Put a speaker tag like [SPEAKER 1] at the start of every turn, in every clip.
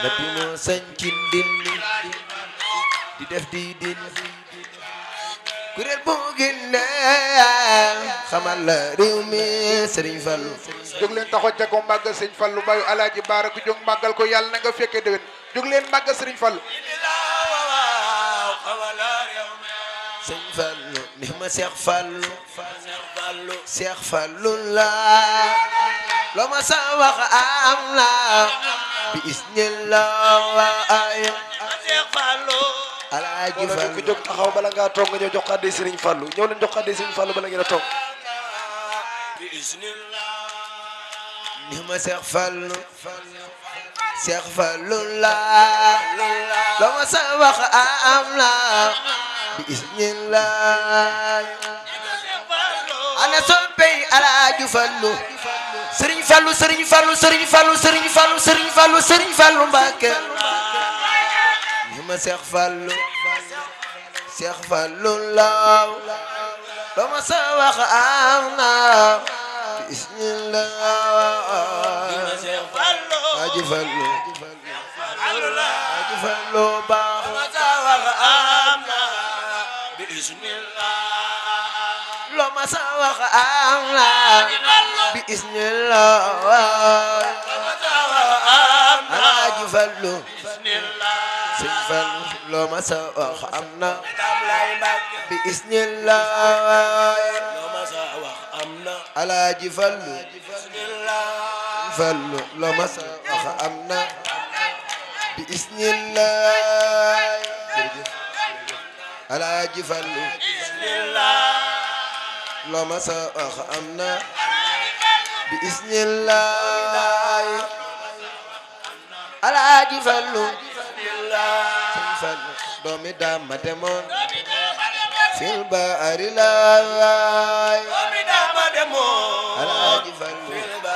[SPEAKER 1] nabi moo sañ ci ndindi di def di din kuréel boo génne xamal la réew mi Sëriñ Fallu
[SPEAKER 2] jóg leen taxaw ca ko màggal sëñ Fallu bayu alaaji baara ku jóg màggal ko yàlla na nga fekkee déwén jóg leen màggal sëriñ Fallu
[SPEAKER 1] Sëriñ Fallu ni ma Seex Fallu Seex Fallu la loo ma sa wax am na bi isnillah alaaji
[SPEAKER 3] wala ku
[SPEAKER 1] Fallu
[SPEAKER 3] jóg taxaw bala ngaa toog nga ñëw jox ko addi Serigne Fallou ñëw leen jox ko addi Serigne Fallou bala ngeen a toog
[SPEAKER 1] ni ma Seex Fallu Seex Fallu la loo ma sa wax am na bi isnillah ana soppey alaaji Fallu Sëriñ Fallu Sëriñ Fallu Sëriñ Fallu Sëriñ Fallu Sëriñ Fallu Sëriñ Fallu Mbàkke ni ma Seex Fallu Seex Fallu law loo ma sa wax am na bismillah Aji Fallu Aji Fallu baax loo ma sa wax am na bismillah Aji Fallu Sëñ Fallu loo ma sa wax am na bismillah Alaaji Fallu Fallu loo ma sa wax am na bismillah jërëjëf Alaaji Fallu loo ma sa wax am na bismillah Alaaji Fallu Sëñ Fallu doomi daam ma demoon fil baari laay Alaaji Fallu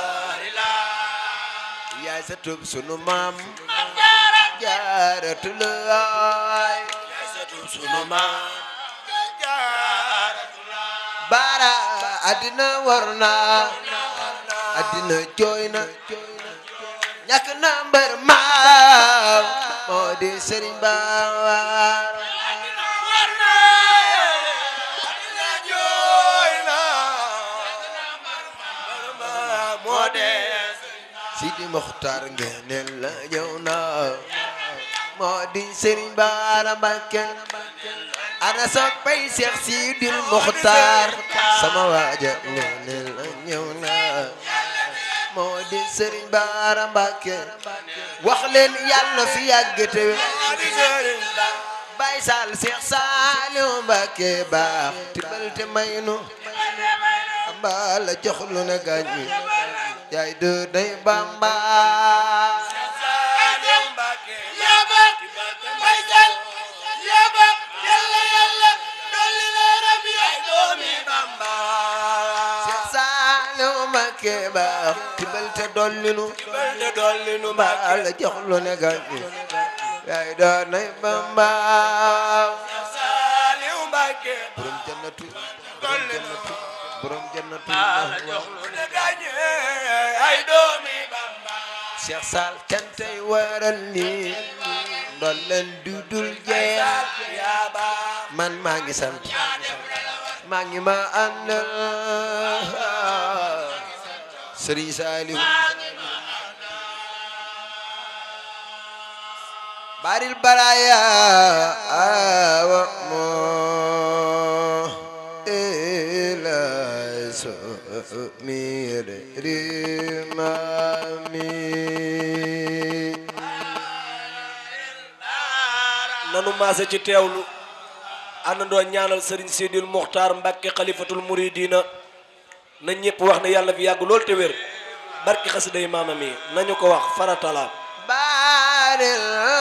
[SPEAKER 1] yaay sa tub sunu maam jaaratu laay baara addina war na addina jooy na ñàkk na mbër maam moo di Sëriñ Baar Sidi Mokhtar ngeenel la ñëw na moo di Sëriñ Baara Mbàkke ana soppay Seex Sidil Mokhtar sama waaja ngeenel la ñëw na moo di Sëriñ Baara Mbàkke wax leen yàlla fi yàgg te Baay Saal Seex Saaliw Mbàkke baax tibal te maynu ambala jox lu ne gaañu yaay de day Bamba Seex Saaliw Mbàkke baax tibal te dollinu ambala jox lu ne gaañu yaay de day Bamba borom jannatu borom jannatu borom jannatu Cheikh Sall cantay waral ni ndolleen dudul jeex man maa ngi sant maa ngi ma àndal Serigne Saliou baril baraya awa mo ila so mire rimami
[SPEAKER 3] nanu maase ci teewlu àndandoo ñaanal Serigne Sidil Mokhtar Mbacke xalifatul muridina na ñëpp wax ne yàlla fi yàgg lool te wér barki xasiday maama mi nañu ko wax faratala
[SPEAKER 1] baril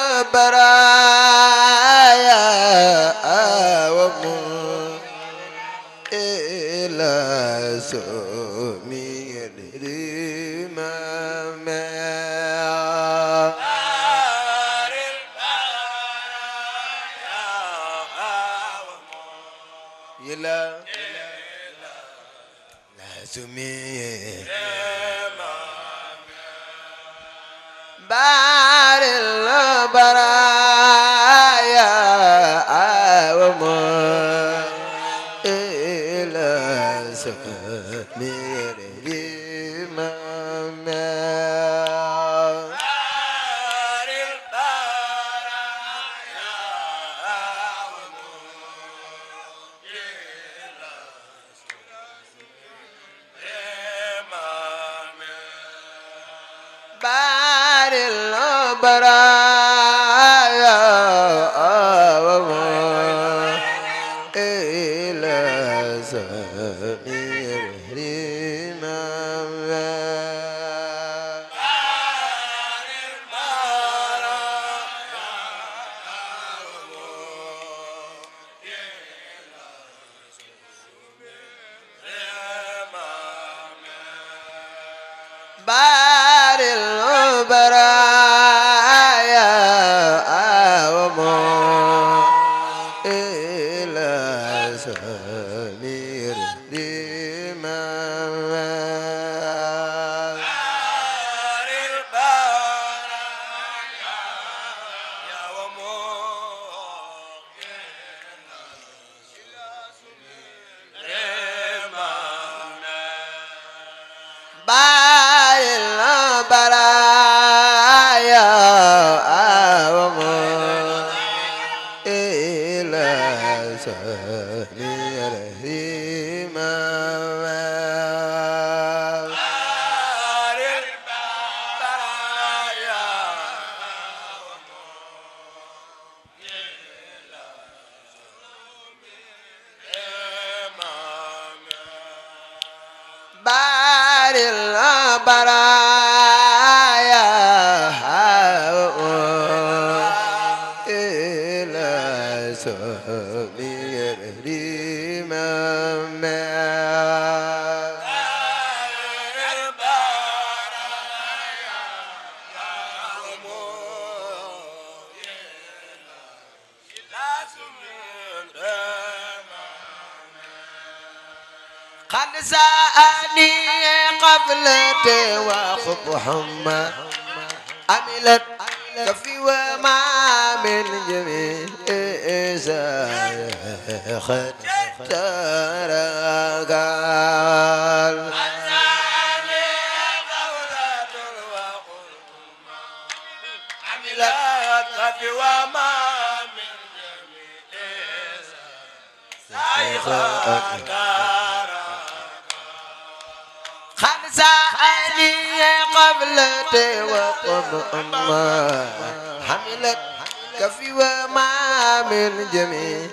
[SPEAKER 1] baraya awa mo ila so mire rimami yila lazumi baril البرايا إلى سمير الإمام بار البرايا ومو إلى سمير الإمام بار البرايا ومو إلى سمير الإمام بار البرايا إلى سمير الإمام قد سأني قبل توافق حمى عملت كفي وما من جميع خد ترقال خمسة قبل توقف أما حملت كفي وما من جميع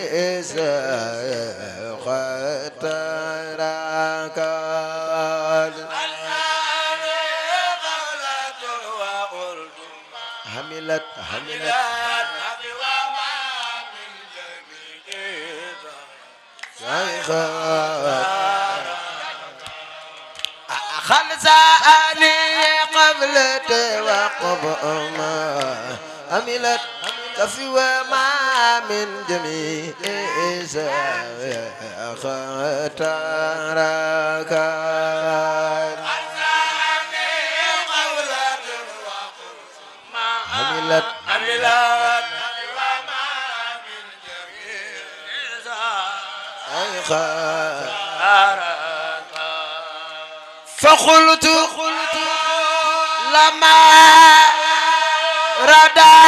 [SPEAKER 1] خطرك حملت حملت خلصاني قبل توقف أما عملت كفي وما من جميع خطرك عملت فقلت لما ردى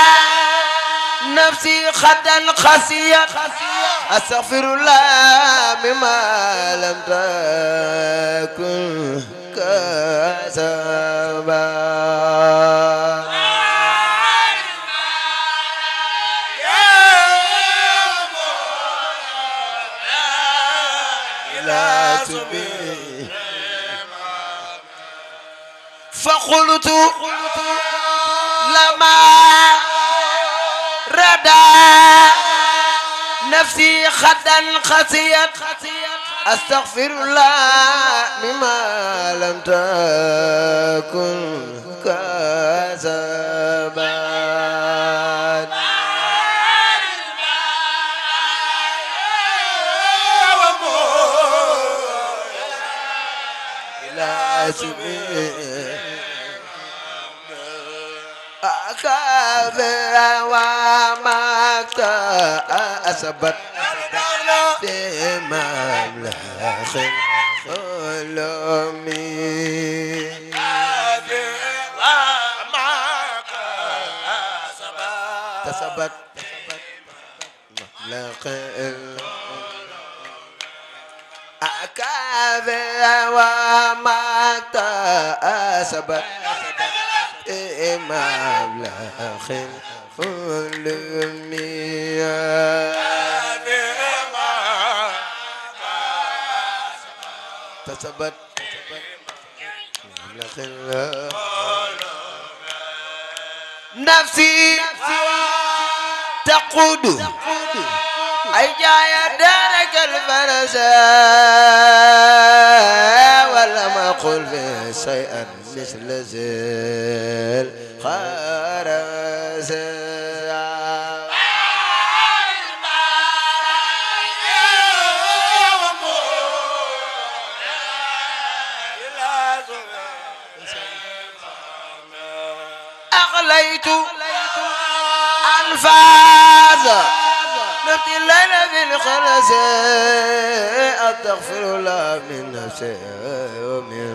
[SPEAKER 1] نفسي خدا خسية أستغفر الله مما لم تكن كسبا لا تبي فقلت لما ردى نفسي خدا خسيت أستغفر الله مما لم تكن كسبا إلى سبيل أكابر وما أسبت في مملخ العلومي تثبت مملخ أكابر وما أسبت مبلغ العلمية تثبت مبلغ ال- نفسي تقود أي جاي دارك الفرس ولم أقل في شيئا مثل زل خرس أغليت أنفاس نبتي الليل في الخلس أستغفر الله من نفسي ومن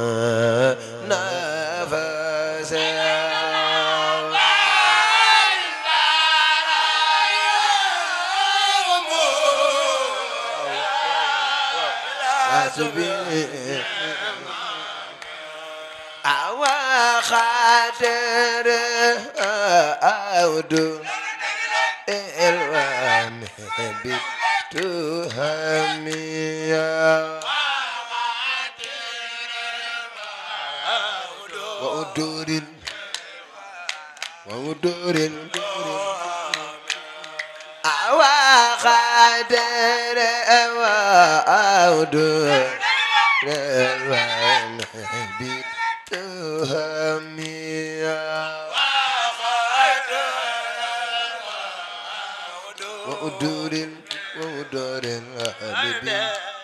[SPEAKER 1] نفسي حسبي أوا خاطر أودو الوان بتهميا وأدور وأدور أوا خاطر أودو الوان بتهميا وأدور وأدور حبيبي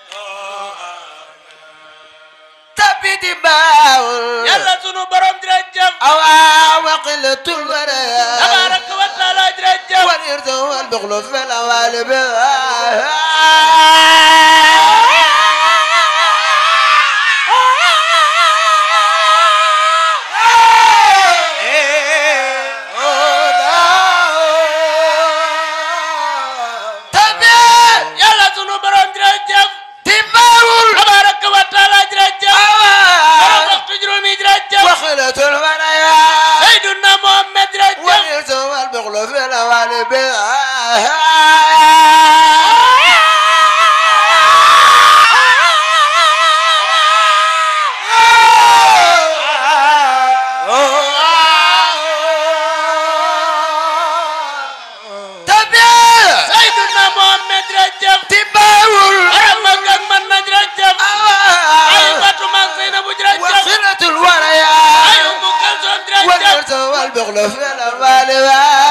[SPEAKER 1] تبيت باول
[SPEAKER 3] yàlla sunu borom jërëjëf
[SPEAKER 1] أوا وقلة البرايا
[SPEAKER 3] tabaraka wa taala jërëjëf
[SPEAKER 1] والإرث والبخل في الأوالب
[SPEAKER 3] yàlla sunu borom jërëjëf tabaraka wa taala jërëjëf borom waxtu juróomi jërëjëf
[SPEAKER 1] وخلة البرايا
[SPEAKER 3] Seydina Mohamed jërëjëf
[SPEAKER 1] والإرث والبخل في الأوالب
[SPEAKER 3] Seydina Mohamed jërëjëf borom mag ak man na jërëjëf ay Fatou Mag Seynabou jërëjëf
[SPEAKER 1] وخلة الورايا
[SPEAKER 3] ay Umu Kalsoom jërëjëf
[SPEAKER 1] والإرث والبخل في الأوالب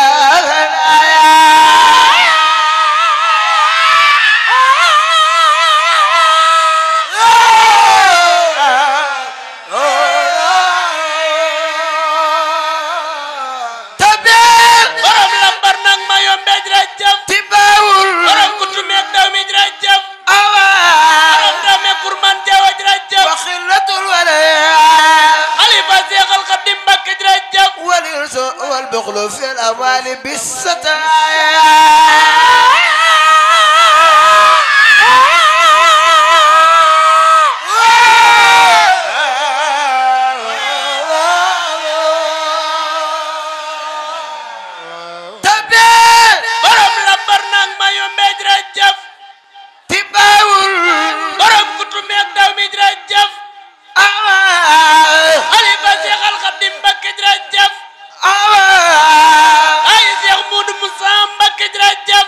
[SPEAKER 3] borom lambar nag ma yombe jërëjëf borom kutume ak daw mi jërëjëf borom daw me kurman jawa jërëjëf
[SPEAKER 1] وخلة الولايا
[SPEAKER 3] xalifa Seexal Xadim Mbakke jërëjëf
[SPEAKER 1] والإرث والبخل في الأموال بالستايا
[SPEAKER 3] borom lambar nag ma yombe jërëjëf borom kutume ak daw mi jërëjëf xalifa Seexal Xadim Mbakke jërëjëf ay Seex Muudu Musa Mbakke jërëjëf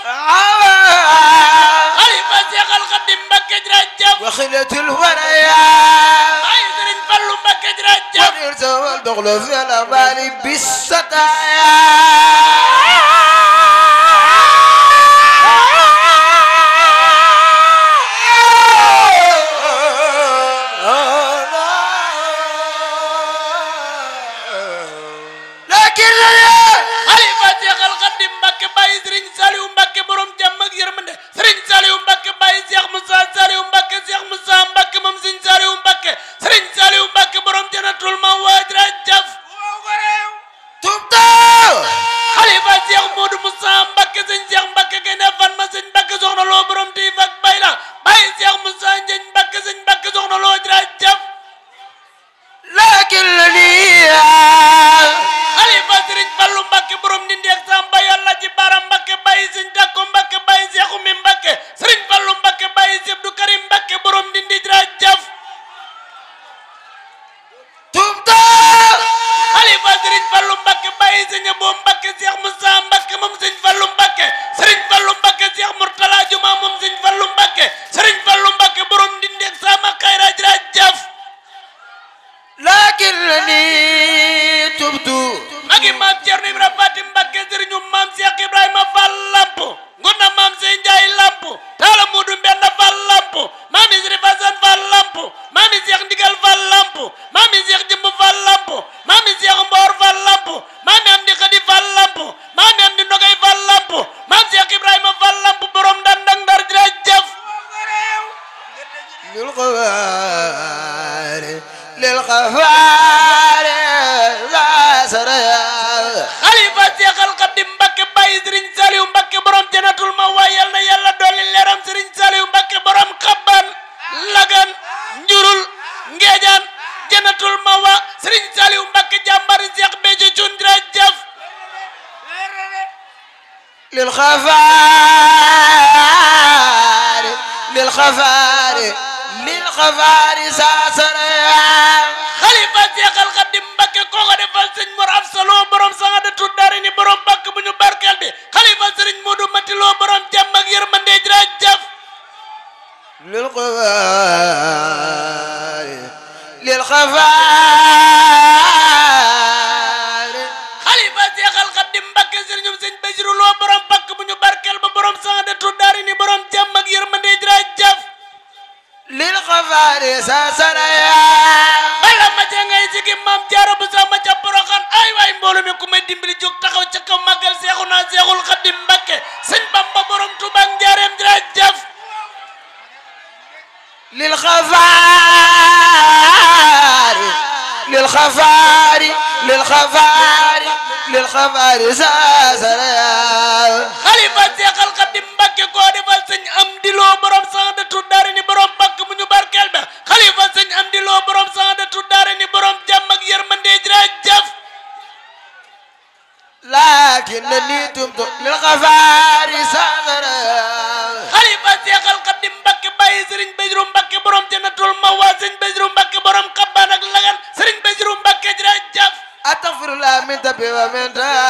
[SPEAKER 3] xalifa Seexal Xadim Mbakke jërëjëf
[SPEAKER 1] وخلة الولايا
[SPEAKER 3] ay Sëriñ Fallu Mbakke jërëjëf
[SPEAKER 1] والإرث والبخل في الأموال بالستايا لكن
[SPEAKER 3] xalifa Seexal Xadim Mbakke bàyyi Sëriñ Saliou Mbakke borom jàmm ak yërmande Sëriñ Saliou Mbakke bàyyi Seex Musa Saliou Mbakke Seex Musa Mbakke moom Sëriñ Saliou Mbakke Sëriñ Saliou Mbakke borom janatul ma waajra jaf
[SPEAKER 1] تبتا
[SPEAKER 3] xalifa Seex Moodu Musa Mbakke Sëriñ Seex Mbakke gane fan ma Sëriñ Mbakke soxna loo borom tiif ak bay la bàyyi Seex Musa Njëñ Mbakke Sëriñ Mbakke soxna loo jra jaf
[SPEAKER 1] لكن لي
[SPEAKER 3] sëñ Abo Mbakke Cheikh Moussa Mbakke moom sëñ Fallu Mbakke sëriñ Fallu Mbakke Cheikh Murtala Juma moom sëñ Fallu Mbakke sëriñ Fallu Mbakke borom ndindeeg sama xayra jërëjëf
[SPEAKER 1] lakinnani tubtu
[SPEAKER 3] magi maam Cerno Ibrahima Fatim Mbakke sëriñu maam Cheikh Ibrahima Fall Lamp nguna maam Sey Njaay Lamp taala Mudu Mbenda Fall Lamp maami Sëri Fasan Fall Lamp maami Cheikh Ndigal Fall Lamp maami Cheikh Jëmb Fall Lamp maami Cheikh Mboor Fall Lamp maami Amdi Xadi Fall Lamp maami Amdi Nogay Fall Lamp maam Cheikh Ibrahima Fall Lamp borom dandang ndar jërëjëf
[SPEAKER 1] للغفار للغفار لا سريا
[SPEAKER 3] xalifa seexal xaddim mbakke bàyyi sëriñ saliw mbakke borom janatul ma waay yal na yàlla dolli leeram sëriñ saliw mbakke borom xabban lagan njurul ngeejaan janatul ma wa sëriñ saliw mbakke jàmbari seex bejo cun jërëjëf
[SPEAKER 1] للغفار للغفار للغفار ساسريا
[SPEAKER 3] xalifa seexal xaddim mbakke kooko defal sëñ mor ab saloo borom sangadatu dari ni borom bakk bu ñu barkeel bi xalifa sëriñ moodu matiloo borom jàmm ak yërmande jërëjëf
[SPEAKER 1] للغفار للغفار
[SPEAKER 3] xalifa seexal xaddim mbakke sëriñum sëñ basiru loo borom bakk bu ñu barkeel ba borom sangadatu dari ni borom jàmm ak yërmande jërëjëf
[SPEAKER 1] للغفار ساسريا
[SPEAKER 3] bala ma ca ngay sigi maam jaara bu sama ca poroxaan ay waay mbooloo mi ku may dimbali jóg taxaw ca kaw màggal seexu naa seexul xaddim mbakke sëñ bamba borom tuba ak njaareem jërëjëf
[SPEAKER 1] للغفار للغفار للغفار للغفار ساسريا
[SPEAKER 3] xalifa seexal xaddim mbakke koo defal sëñ am diloo borom sang de tuddaare ni borom bakk bu ñu barkeel ba xalifa sëñ am diloo borom sang de tuddaare ni borom jàmm ak yërmande jërëjëf
[SPEAKER 1] لكنني تبت للغفار ساسريا
[SPEAKER 3] xalifa seexal xaddim mbakke bàyyi sëriñ Basiru mbakke borom jannatul mawa sëriñ Basiru mbakke borom kabbaan ak lagan sëriñ Basiru mbakke jërëjëf
[SPEAKER 1] أستغفر الله من ذنبي ومن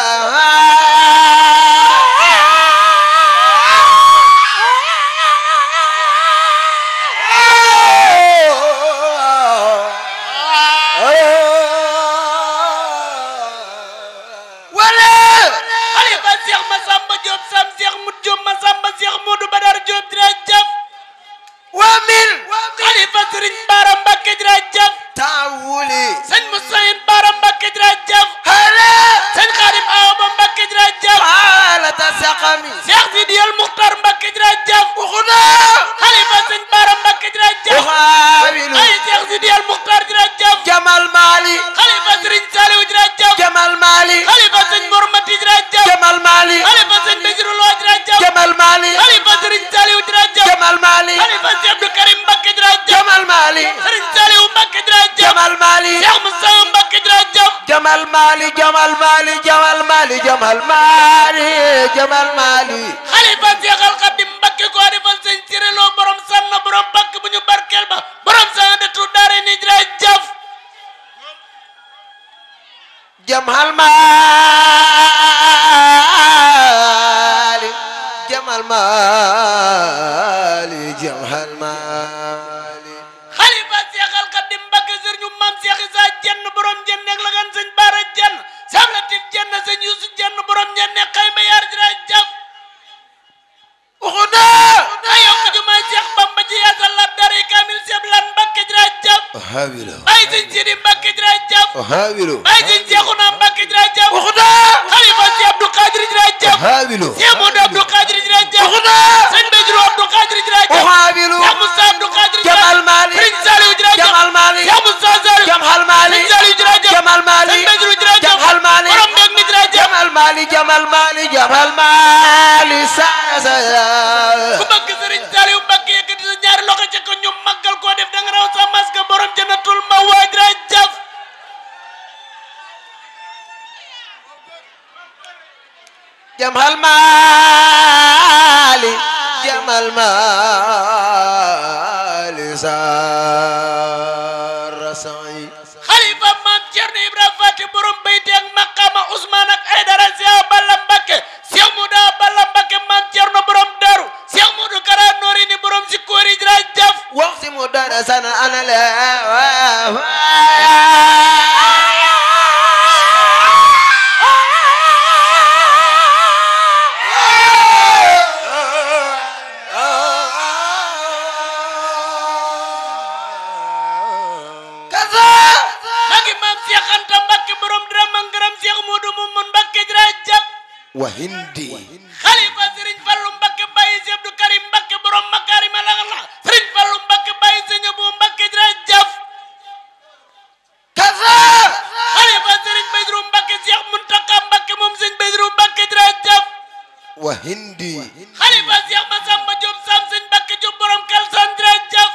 [SPEAKER 1] ولا
[SPEAKER 3] xalifa seex Masamba Diop sam seex Mut Diop Masamba seex Moodu Badar Diop jërëjëf
[SPEAKER 1] ومن
[SPEAKER 3] xalifa sëriñ Baara Mbakke jërëjëf
[SPEAKER 1] تاولي
[SPEAKER 3] sëñ Musayin Baara Mbakke jërëjëf
[SPEAKER 1] هلا
[SPEAKER 3] sëñ Xaadim Awa Ba Mbakke jërëjëf
[SPEAKER 1] حالة سقمي
[SPEAKER 3] seex Sidiyal Muxtar Mbakke jërëjëf
[SPEAKER 1] وخدا
[SPEAKER 3] xalifa sëñ Baara Mbakke jërëjëf
[SPEAKER 1] أحاول
[SPEAKER 3] ay seex Sidiyal Muxtar jërëjëf
[SPEAKER 1] جمال مالي
[SPEAKER 3] xalifa sëriñ Saliou jërëjëf
[SPEAKER 1] جمال مالي
[SPEAKER 3] xalifa sëñ Mor Mati jërëjëf
[SPEAKER 1] جمال مالي
[SPEAKER 3] xalifa sëñ Basiru Lo jërëjëf
[SPEAKER 1] جمال مالي
[SPEAKER 3] xalifa sëriñ Saliou jërëjëf
[SPEAKER 1] جمال مالي
[SPEAKER 3] xalifa sëñ Abdou Karim Mbakke jërëjëf
[SPEAKER 1] جمال مالي
[SPEAKER 3] sëriñ Saliou Mbakke jërëjëf
[SPEAKER 1] جمال مالي
[SPEAKER 3] Cheikh Moussa Mbakke jërëjëf
[SPEAKER 1] جمال مالي جمال مالي جمال مالي جمال مالي جمال مالي
[SPEAKER 3] xalifa Seexal Xadim Mbakke koo defal sëñ Siré Lo borom sànn borom bakk bu ñu barkeel ba borom sànn de tu daare ni jërëjëf
[SPEAKER 1] جمال مالي جمال مالي جمال مالي
[SPEAKER 3] xalifa Seexal Xadim Mbakke sëriñu maam Seex Isa jenn borom jenn ak la gan sëñ Baara jenn Seex Latif jenn sëñ Yuusu jenn borom jenn xayma yaar jërëjëf
[SPEAKER 1] وخدا
[SPEAKER 3] ay yokk jumaay Seex Bamba ji yaasal la dara kaamil Seex Lan Mbakke jërëjëf
[SPEAKER 1] أهابلو
[SPEAKER 3] ay sëñ Sidi Mbakke jërëjëf
[SPEAKER 1] أهابلو
[SPEAKER 3] ay sëñ Seexuna Mbakke jërëjëf
[SPEAKER 1] وخدا
[SPEAKER 3] xalifa Seex Abdou Qadir jërëjëf
[SPEAKER 1] أهابلو
[SPEAKER 3] Seex Moodu Abdou Qadir jërëjëf
[SPEAKER 1] وخدا
[SPEAKER 3] sëñ Basiru Abdou Qadir jërëjëf
[SPEAKER 1] أهابلو
[SPEAKER 3] Seex Moussa Abdou Qadir
[SPEAKER 1] جمال مالي
[SPEAKER 3] Sëriñ Saliou jërëjëf
[SPEAKER 1] جمال مالي
[SPEAKER 3] Seex Moussa Saliou
[SPEAKER 1] جمال مالي
[SPEAKER 3] Sëriñ Saliou jërëjëf
[SPEAKER 1] جمال مالي
[SPEAKER 3] Sëñ Basiru jërëjëf
[SPEAKER 1] جمال مالي
[SPEAKER 3] borom mbég mi jërëjëf
[SPEAKER 1] جمال مالي جمال مالي جمال مالي ساسا
[SPEAKER 3] ku bëgg Sëriñ Saliou Mbakke yëkkati sa ñaari loxo ca ko ñu màggal koo def da nga raw sa masque borom jannatul ma waa jërëjëf
[SPEAKER 1] جمال مالي جمال مالي سار سعي
[SPEAKER 3] xalifa maam Cerno Ibrahima Faty borom bayti ak maqaama Ousmane ak
[SPEAKER 1] wa hindi
[SPEAKER 4] xalifa sëriñ fallu mbakke bàyyi si abdou karim mbakke borom makaarima la la sëriñ fallu mbakke bàyyi sëñ abu mbakke jërëjëf
[SPEAKER 1] kaza
[SPEAKER 4] xalifa sëriñ Badru mbakke seex muntaka mbakke moom sëñ Badru mbakke jërëjëf
[SPEAKER 1] wa hindi
[SPEAKER 4] xalifa seex masamba diop sam sëñ mbakke diop borom kalsan jërëjëf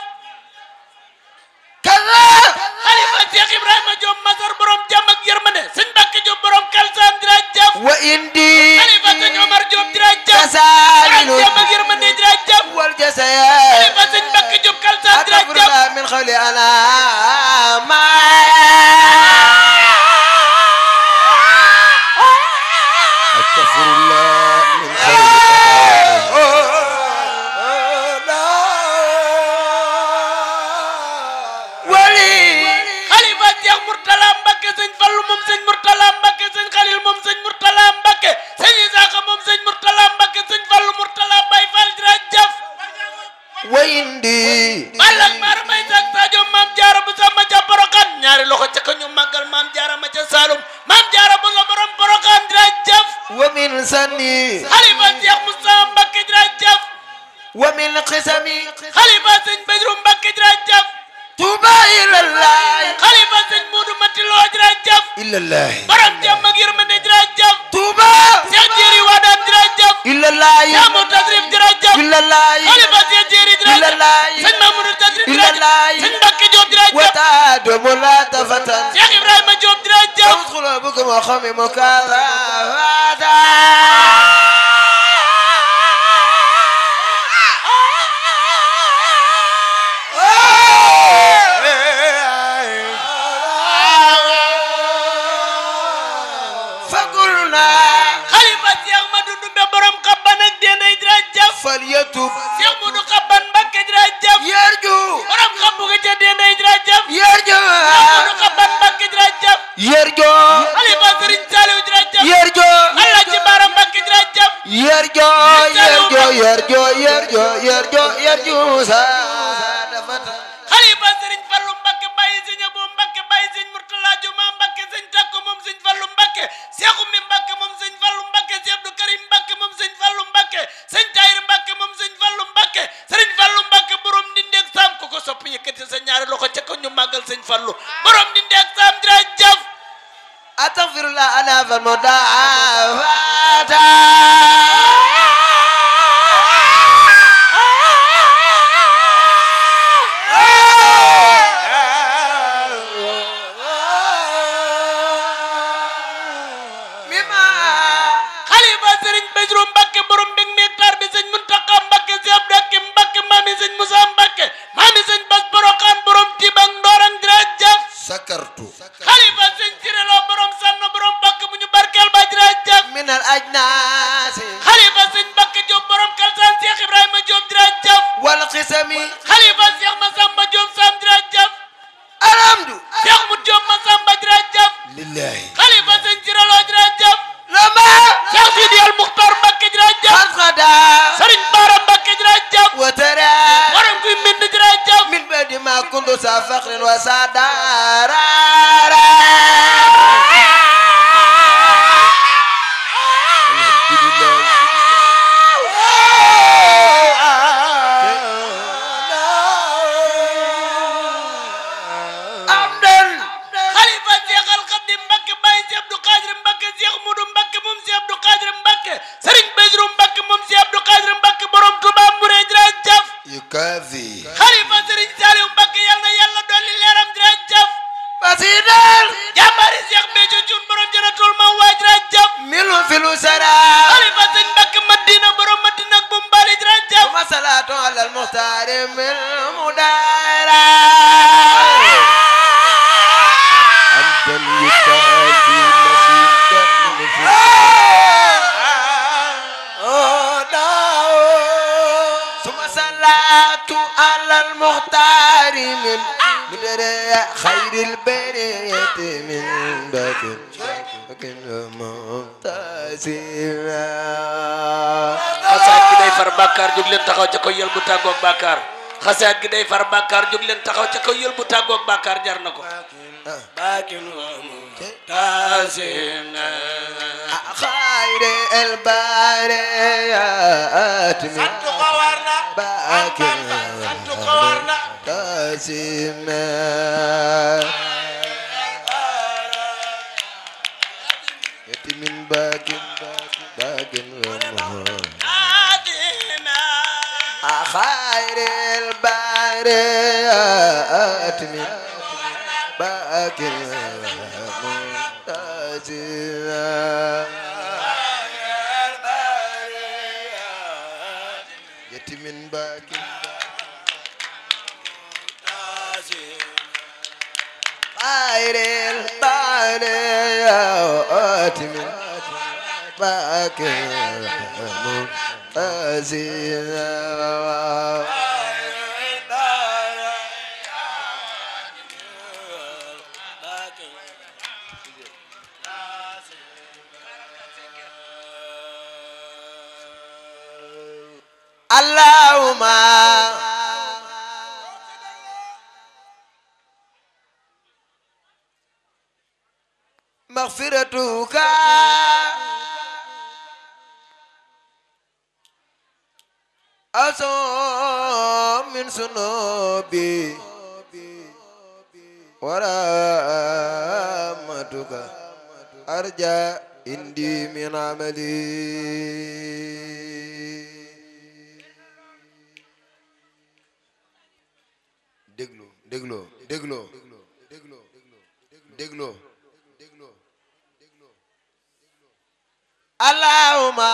[SPEAKER 1] kaza
[SPEAKER 4] xalifa seex ibrahima diop masar borom jàmm ak yërmande sëñ mbakke diop borom kalsan jërëjëf
[SPEAKER 1] wa indi
[SPEAKER 4] xalifa sëñ omar diop jërëjëf borom
[SPEAKER 1] kasaalilu
[SPEAKER 4] jàmm ak yërmande jërëjëf
[SPEAKER 1] wal jasaya
[SPEAKER 4] xalifa sëñ mbakke diop kalsan jërëjëf
[SPEAKER 1] أتفرد من خول أنا ما أستغفر الله من خول ولي
[SPEAKER 4] xalifa Cheikh Mourtala Mbacke sëñ Fallu moom sëñ Mourtala Mbacke sëñ Khalil moom sëñ Mourtala Mbacke sëñ Isaaxa moom sëñ Mourtala Mbacke sëñ Fallu Mourtala Baye Fall jërëjëf
[SPEAKER 1] ويندي
[SPEAKER 4] Balla ak Mara May Sak Sadio Maam Jaara bu sama ca Porokan ñaari loxo ca ka ñu màggal Maam Jaara ma ca Saalum Maam Jaara bu la borom Porokan jërëjëf
[SPEAKER 1] ومن سني
[SPEAKER 4] xalifa Cheikh Moussa Mbacke jërëjëf
[SPEAKER 1] ومن قسمي
[SPEAKER 4] xalifa sëñ Badru Mbacke jërëjëf
[SPEAKER 1] توبى إلى الله
[SPEAKER 4] xalifa sëñ Moodu Mati Lo jërëjëf
[SPEAKER 1] إلا الله
[SPEAKER 4] borom jàmm ak yërmande jërëjëf
[SPEAKER 1] توبى
[SPEAKER 4] Cheikh Jéeri Wadaan jërëjëf
[SPEAKER 1] إلا الله
[SPEAKER 4] Cheikh Mou Tasrif jërëjëf
[SPEAKER 1] إلا الله
[SPEAKER 4] xalifa Cheikh Jéeri
[SPEAKER 1] إلا
[SPEAKER 4] jërëjëf
[SPEAKER 1] الله
[SPEAKER 4] sëñ Mamadou Tasrif
[SPEAKER 1] إلا
[SPEAKER 4] jërëjëf
[SPEAKER 1] الله
[SPEAKER 4] sëñ Mbacke Diop jërëjëf
[SPEAKER 1] وتعد ملاتفة
[SPEAKER 4] Cheikh Ibrahima Diop jërëjëf
[SPEAKER 1] ادخل بكم وخمي مكافأة فقلنا
[SPEAKER 4] xalifa Cheikh Madou Ndumbe borom xabban ak dénday jërëjëf
[SPEAKER 1] فليتوب
[SPEAKER 4] Cheikh Modou xabban Mbacke jërëjëf
[SPEAKER 1] يرجو
[SPEAKER 4] borom xabbu ga ca dénday jërëjëf
[SPEAKER 1] يرجو
[SPEAKER 4] Cheikh Modou xabban Mbacke jërëjëf
[SPEAKER 1] يرجو
[SPEAKER 4] xalifa Serigne Saliou jërëjëf
[SPEAKER 1] يرجو
[SPEAKER 4] Allah ci Baara Mbacke jërëjëf
[SPEAKER 1] يرجو يرجو يرجو يرجو يرجو يرجو سادفة
[SPEAKER 4] xalifa Serigne Fallou Mbacke bàyyi sëñ Abo Mbacke bàyyi sëñ Mourtala Juma Mbacke sëñ Takko moom sëñ Fallou Mbacke Cheikh Oumy Mbacke moom sëñ Fallou Mbacke Cheikh Abdou Karim Mbacke moom sëñ Fallou Mbacke sëñ Tahir Mbacke moom sëñ Fallou Mbacke Serigne Fallou Mbacke borom Ndindeeg Sam ku ko sopp yëkkati sa ñaari loxo ca ko ñu màggal sëñ Fallou borom Ndindeeg Sam jërëjëf
[SPEAKER 1] أستغفر الله أنا فالمضاعفات مما
[SPEAKER 4] xalifa Serigne Badru Mbacke borom mbég mi hectare bi sëñ Muntaka Mbacke si Abdou Hakim Mbacke maami sëñ Moussa Mbacke maami sëñ Bas Borokan borom Tibang Ndorang jërëjëf
[SPEAKER 1] سكرت
[SPEAKER 4] xalifa sëñ Cirelo borom Sanno borom Mbacke bu ñu barkeel ba jërëjëf
[SPEAKER 1] من الأجناس
[SPEAKER 4] xalifa sëñ Mbacke Diop borom Kalsaan Cheikh Ibrahima Diop jërëjëf
[SPEAKER 1] والقسم
[SPEAKER 4] xalifa Cheikh Massamba Diop Sam jërëjëf
[SPEAKER 1] الحمد
[SPEAKER 4] Cheikh Mu Diop Massamba jërëjëf
[SPEAKER 1] لله
[SPEAKER 4] xalifa sëñ Cirelo jërëjëf
[SPEAKER 1] لما
[SPEAKER 4] Cheikh Sidi El Muxtar Mbacke jërëjëf
[SPEAKER 1] قد غدا
[SPEAKER 4] Serigne Bara Mbacke jërëjëf
[SPEAKER 1] وترى
[SPEAKER 4] borom kuy mbind jërëjëf
[SPEAKER 1] من بعد ما كنت ذا فخر وسادار الحمد لله أمدا
[SPEAKER 4] xalifa Cheikh Al Khadim Mbacke Baye Cheikh Abdou Khadir Mbacke Cheikh Moudou Mbacke moom Cheikh Abdou Khadir Mbacke Serigne Badru Mbacke moom Cheikh Abdou Khadir Mbacke borom Touba Mbouré jërëjëf
[SPEAKER 1] يكافي
[SPEAKER 4] xalifa Serigne Saliou Mbacke yal na yàlla dolli leeram jërëjëf
[SPEAKER 1] بسيطا
[SPEAKER 4] jàmbaari Cheikh Béthio Thioune borom Jannatul Mahwa jërëjëf
[SPEAKER 1] من في الوسرى
[SPEAKER 4] xalifa Serigne Mbacke Madina borom Madina ak Bombali jërëjëf
[SPEAKER 1] ثم صلاة على المختار من المدارة عبدا يكافي مسيدا ثم صلاة على المختار من مدري خير البرية من باكر لكن ممتازنا
[SPEAKER 3] xasaat gi day far bàkkaar jóg leen taxaw ca ko yël bu tàggoog bàkkaar xasaat gi day far bàkkaar jóg leen taxaw ca ko yël bu tàggoog bàkkaar jar na ko baakin wa mu taasina
[SPEAKER 1] خير الباريات من
[SPEAKER 4] sant ko war na am
[SPEAKER 1] باكر
[SPEAKER 4] Bamba sant ko war na
[SPEAKER 1] قاسم يتم باكر باكر ومهار
[SPEAKER 4] Adina
[SPEAKER 1] خير الباريات من باكر منتزه يتم باكر خير الباريات من باكر منتزه اللهم مغفرتك أصوم من سنوبي ورحمتك أرجى عندي من عملي déglu déglu déglu déglu déglu allahumma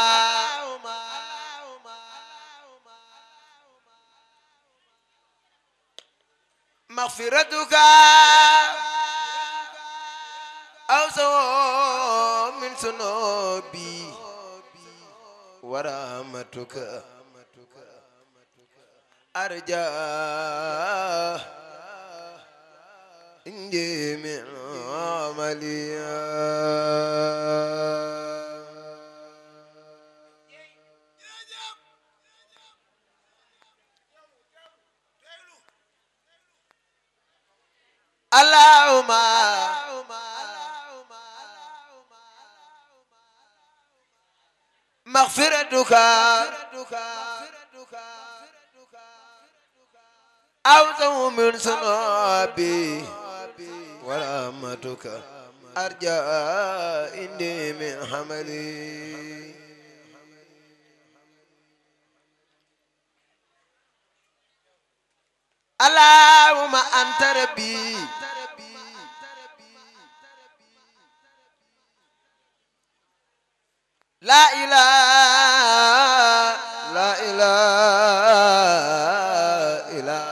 [SPEAKER 1] مغفرتك أوسع من ذنوبي ورحمتك أرجى إنجي من عملي اللهم مغفرتك أوسع من سنوبي ورحمتك أرجى إني من حملي اللهم أنت ربي لا إله لا إله إلا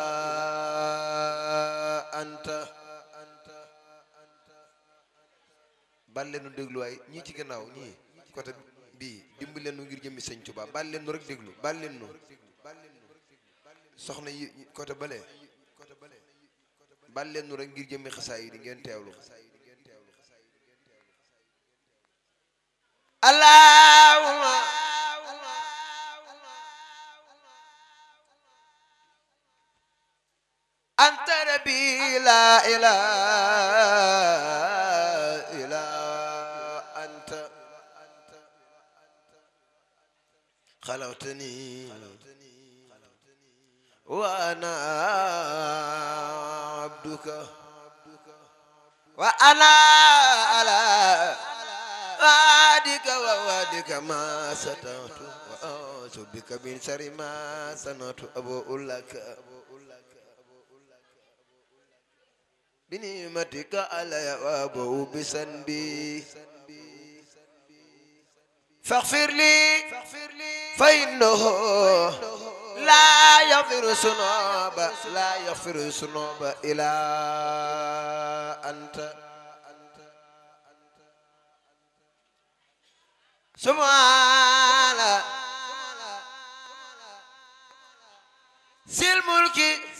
[SPEAKER 1] أنت bal leen nu déglu waay ñii ci gannaaw ñii côté bii dimbali leen nu ngir jëmmi sëñ Tuubaa bal leen nu rek déglu bal leen nu soxna yi côté bale bal leen nu rek ngir jëmmi xasaay yi di ngeen teewlu allahumma anta rabbi la ilaha illa anta خلقتني وأنا عبدك وأنا على وعدك ووعدك ما سترت وأعوذ بك من شر ما صنعت أبوء لك بنعمتك علي وأبوء بذنبي فاغفر لي فإنه لا يغفر الذنوب لا يغفر الذنوب إلا أنت سبحان ذي الملك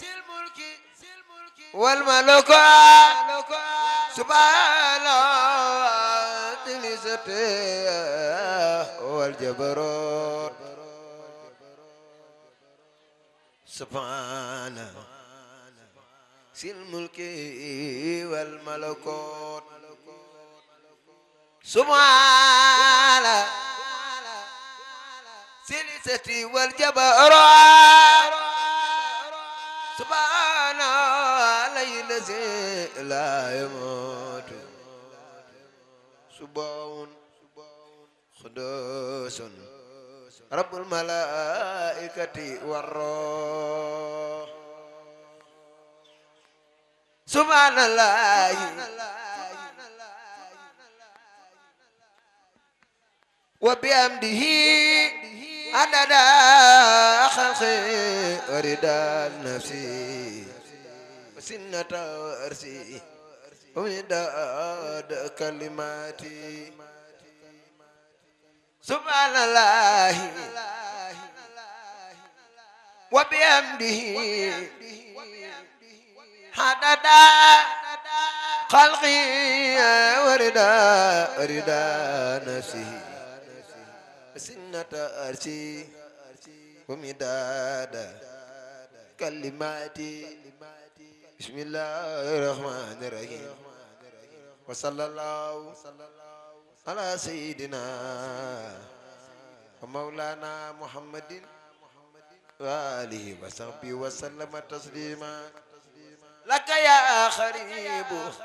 [SPEAKER 1] والملك سبحان ذي العزة والجبروت سبحان ذي الملك والملكوت سبحان العزة والجبروت سبحان الله الذي لا يموت سبحان قدوس رب الملائكة والروح سبحان الله وبحمده عدد خلقه ورضا نفسي وسنة أرسي ومداد كلماتي سبحان الله وبحمده عدد خلقي وردا وردا نفسه سنة أرسي ومداد كلماتي بسم الله الرحمن الرحيم وصلى الله على سيدنا ومولانا محمد وآله وصحبه وسلم تسليما لك يا خريب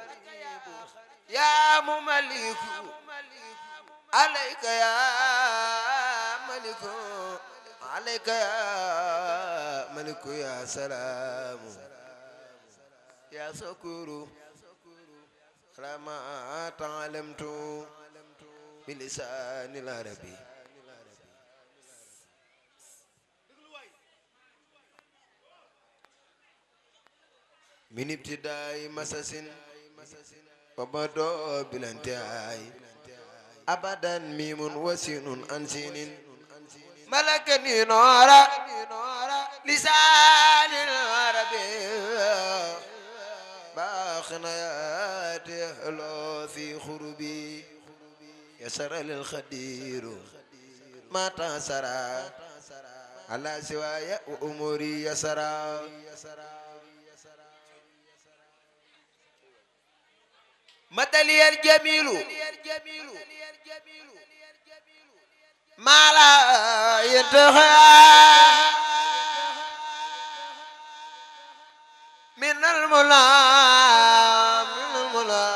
[SPEAKER 1] يا مملك عليك يا ملك عليك يا ملك يا سلام يا سكور على ما تعلمت بلسان العربي من ابتداء مسس وبدو بالانتهاء أبدا ميم وسين أنسين ملكني نورا لسان العربي باخنا ياتي حلو في خربي يسر للخدير ما تسرى على سواي وأموري يسرى مثلي الجميل ما لا ينتهى من المنى من المنى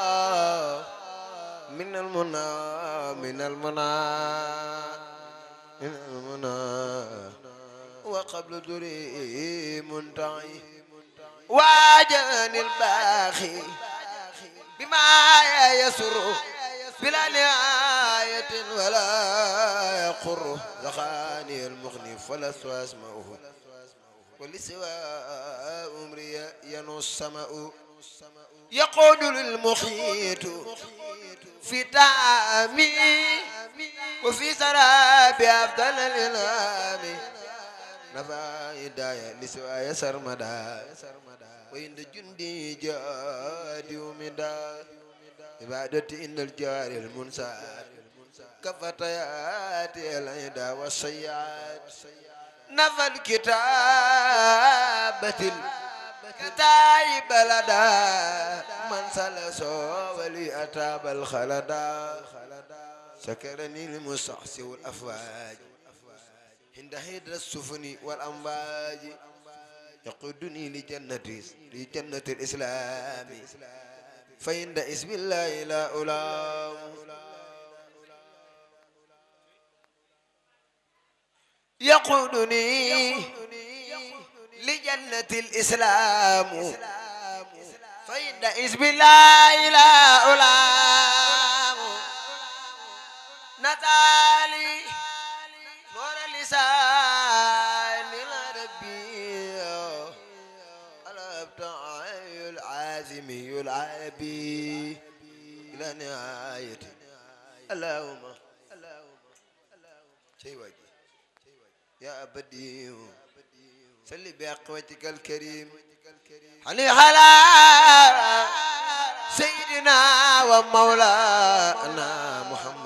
[SPEAKER 1] من المنى من المنى من المنى وقبل دري منتعي واجاني الباخي بما يسر بلا نهاية ولا يقر زخاني المغني فلست أسمعه ولسوى أمري ينو السماء يقود للمخيط في تعامي وفي سراب أفضل الإنام نفع هداية لسوى يسر مدى وإن جندي جادي ومدى عبادتي إن الجار المنسات كفتيات العدا والسيئات نفى الكتابة الكتاب لدى من سلسو ولي أتاب الخلدا سكرني المستعصي والأفواج عند هيد السفن والأمواج يقودني لجنة لجنة الإسلام فإن اسم الله لا ألام يقودني لجنة الإسلام فإن اسم الله لا ألام نتالي نور لسان العربي الابتعي العازمي العربي إلى نهاية اللهم شيء وجه يا أبدي سل بأقوتك الكريم علي على سيدنا ومولانا محمد